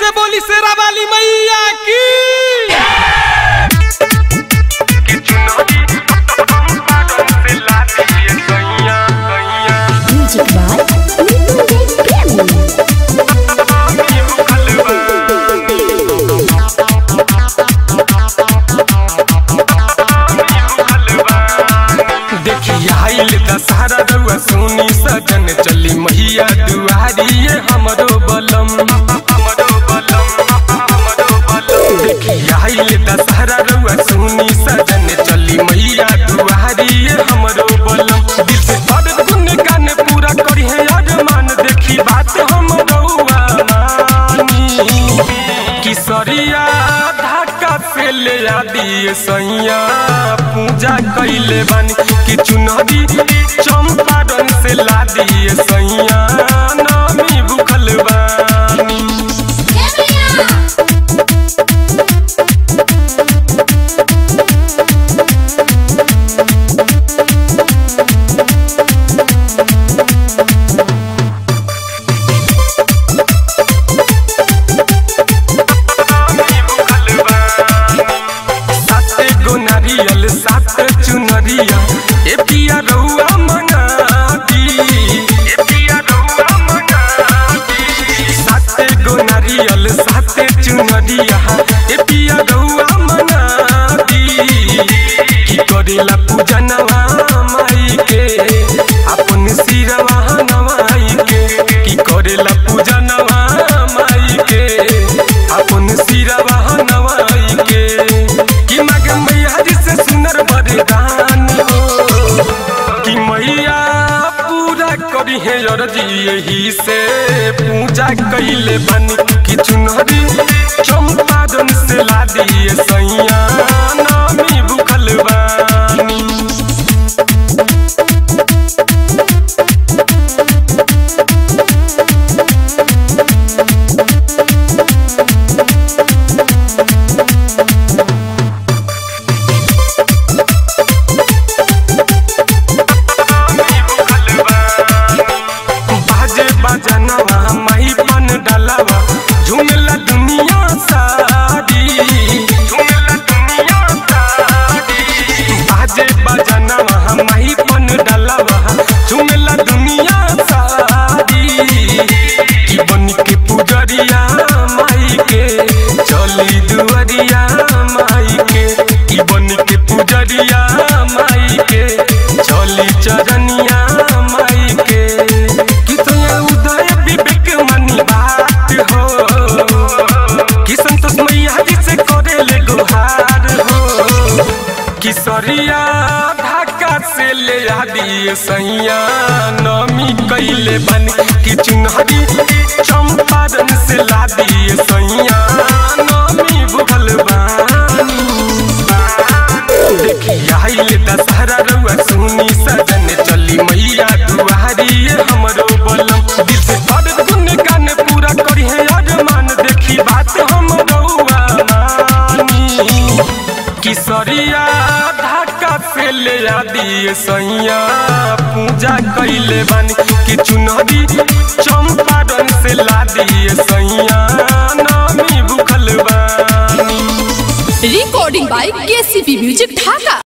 से बोली शेरा वाली मैया की Music by Ninu Premi. देखी आइल दशहरा रउआ सोनी सजन चली मैया दुआरी ये हमरो बलम हमरो बलम हमरो बलम देखी आइल दशहरा रउआ सोनी सजन चली मैया दुआरी ये हमरो बलम दिल से हर गुन गान पूरा करी है अरमान देखी बात हम रउआ मानी किसरिया ढाका से ले आ दिए सैया पूजा कैले बानी कि चुनरी चंपारण से ला दिए सैया नामी भूखल बानी साते गो नारियल सात चुनरिया ए पिया रउआ मंगा दी ए पिया रउआ मंगा दी साते गो नारियल साते चुनरिया ए पिया रउआ मंगा दी की करेला पूजनवा माई के अपन सिरवा नवाई के की करेला पूजनवा माई के अपन सिरवा नवाई के कि मग मैया जी से सुनर बरदान हो कि मैया पूरा करी है अरजी यही से पूजा कैले बनी कि चुनरी चंपारण से ला दिए सैया नामी भूखल बानी बाजे बजनवा माही पन डलवा झुमला दुनिया सारी झुमला दुनिया सारी बाजे बजनवा माही पन डलवा झुमला दुनिया सारी की बन के पुजरिया माई के चली दुआरिया माई के की बन के पुजरिया माई के चली चरनिया माई के कि तोया उदय विवेक मनी बात हो कि संतोष मैया जी से करे ले गुहार हो कि सरिया ढाका से ले आ दिए सैया नमी कैले बन कि चुनहरी चंपारण से ला दिए सैया नमी भूखल बानी देखी आइल दशहरा रउआ सुनी सजन चली मैया दुआरी ये हमरो बलम दिल से हर गुन गान पूरा करी है अरमान देखी बात हम रउआ मानी किसरिया ढाका से ले आ दिए सैया पूजा कैले बानी कि चुनरी चंपारण से ला दिए सैया नामी भूखल बानी recording by KCP Music Dhaka.